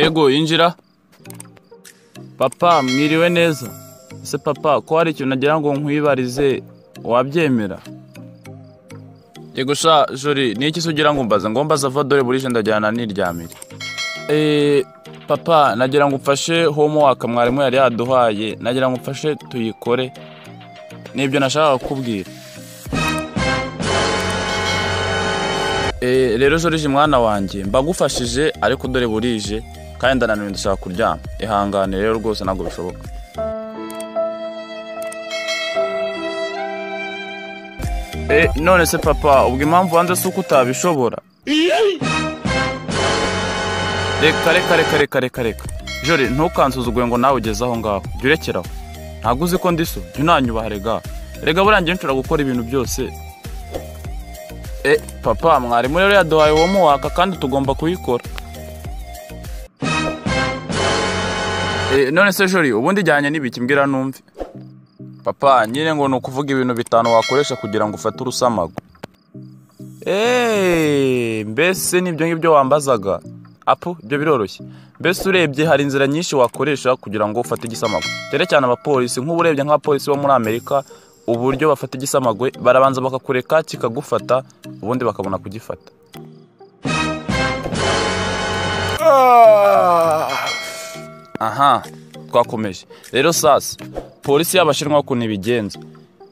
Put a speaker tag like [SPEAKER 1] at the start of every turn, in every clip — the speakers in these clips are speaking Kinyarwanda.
[SPEAKER 1] yego yinjira papa mwiriwe neza ese papa ko hari ikintu nagira ngo nkwibarize wabyemera yego sha jori ni iki se ugira ngo mbaze ngo mbaze ava dore burije ndajyana n'iryamire eee papa nagira ngo umfashe homework mwarimu yari yaduhaye nagira ngo umfashe tuyikore nibyo nashakaga kukubwira Eh, rero jorije mwana wanjye mbagufashije ariko dore burije kandi ndananiwe ndashaka kuryama ihangane rero rwose ntabwo bishoboka Eh, none se papa ubwo impamvu wanze si uko utabishobora reka reka reka reka reka reka jori ntukansuzugure ngo nawe ugeze aho ngaho jya urekeraho ntabwo uzi ko ndi so jya unanyubaha rega rega burangiye nshobora gukora ibintu byose e papa mwarimu rero yaduhaye uwo muwaka kandi tugomba kuyikora e, none se jori ubundi ijyanye n'ibiki mbwira numve papa nyine ngo ni ukuvuga ibintu bitanu wakoresha kugira ngo ufate urusamago eee mbese nibyo ngibyo wambazaga apu ibyo biroroshye mbese urebye hari inzira nyinshi wakoresha kugira ngo ufate igisamago cyane cyane abapolisi nk'ubu urebye nk'abapolisi bo muri amerika uburyo bafata igisamagwe barabanza bakakureka kikagufata ubundi bakabona kugifata aha twakomeje rero sasa polisi y'abashinwa ukuntu ibigenza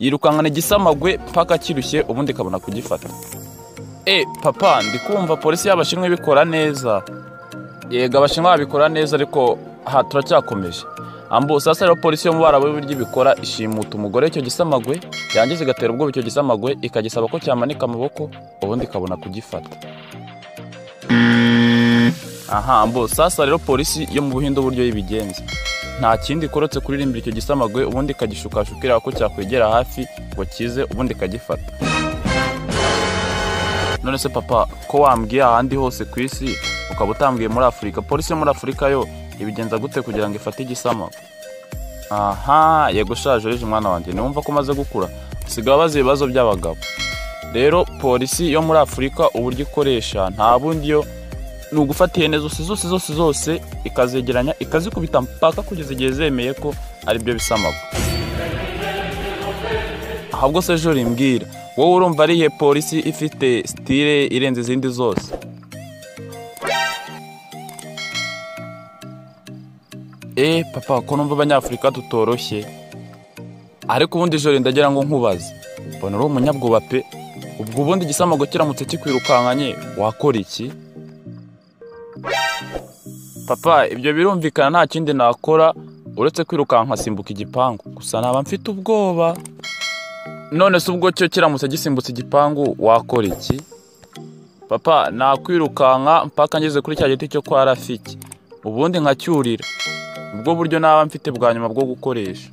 [SPEAKER 1] yirukankana igisamagwe mpaka kirushye ubundi ikabona kugifata e papa ndi kumva polisi y'abashinwa ibikora neza yego abashinwa babikora neza ariko aha turacyakomeje ambu sasa rero polisi yo mu bara bw'uburyo ibikora ishimuta umugore w'icyo gisamagwe yangiza igatera ubwoba icyo gisamagwe ikagisaba ko cyamanika amaboko ubundi ikabona kugifata aha ambu sasa rero polisi yo mu buhinde uburyo yibigenza nta kindi ikorotse kuririmbira icyo gisamagwe ubundi ikagishukashukira ko cyakwegera hafi ngo kize ubundi ikagifata none se papa ko wambwiye ahandi hose ku isi ukaba utambwiye muri afurika polisi yo muri afurika yo ibigenza gute kugira ngo ifate igisama aha yego ushaje rije umwana wanjye niwumva ko umaze gukura usigaye abaza ibibazo by'abagabo rero polisi yo muri afurika uburyo ikoresha nta bundi yo ni ugufata ihene zose zose zose zose ikazegeranya ikazikubita mpaka kugeza igihe zemeye ko aribyo bisamago ahubwo se jori mbwira wowe urumva ari ihe polisi ifite sitire irenze izindi zose eee papa ko numva abanyafurika tutoroshye ariko ubundi jori ndagira ngo nkubaze mbona uri umunyabwoba pe ubwo ubundi igisamago kiramutse kikwirukankanye wakora iki papa ibyo birumvikana nta kindi nakora uretse kwirukanka nkasimbuka igipangu gusa naba mfite ubwoba none se ubwo cyo kiramutse gisimbutse igipangu wakora iki papa nakwirukanka mpaka ngeze kuri cya giti cyo kwa rafiki ubundi nkacyurira ubwo buryo naba mfite bwa nyuma bwo gukoresha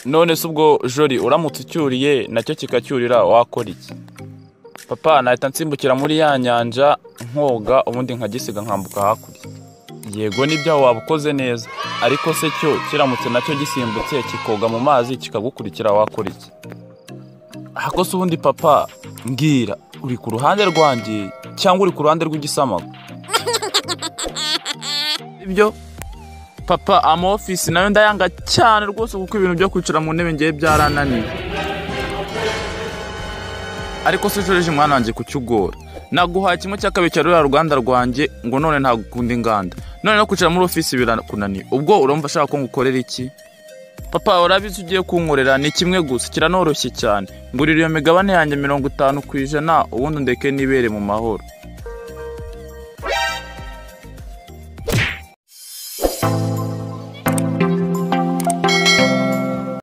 [SPEAKER 1] none se ubwo jori uramutse ucyuriye nacyo kikacyurira wakora iki papa nahita nsimbukira muri ya nyanja nkoga ubundi nkagisiga nkambuka hakurya yego nibyo waba ukoze neza ariko se cyo kiramutse nacyo gisimbutse kikoga mu mazi kikagukurikira wakora iki ahako se ubundi papa mbwira uri ku ruhande rwanjye cyangwa uri ku ruhande rw'igisamago ibyo papa ama ofisi nayo ndayanga cyane rwose kuko ibintu byo kwicara mu ntebe ngewe byarananiye ariko se jorije umwana wanjye kucyugora naguhaye kimwe cya kabiri cya ruriya ruganda rwanjye ngo none ntagukunda inganda none no kwicara muri ofisi birakunaniye ubwo urumva ashaka ko ngukorera iki papa urabizi ugiye kunkorera ni kimwe gusa kiranoroshye cyane ngurira iyo migabane yanjye mirongo itanu ku ijana ubundi undeke n'ibere mu mahoro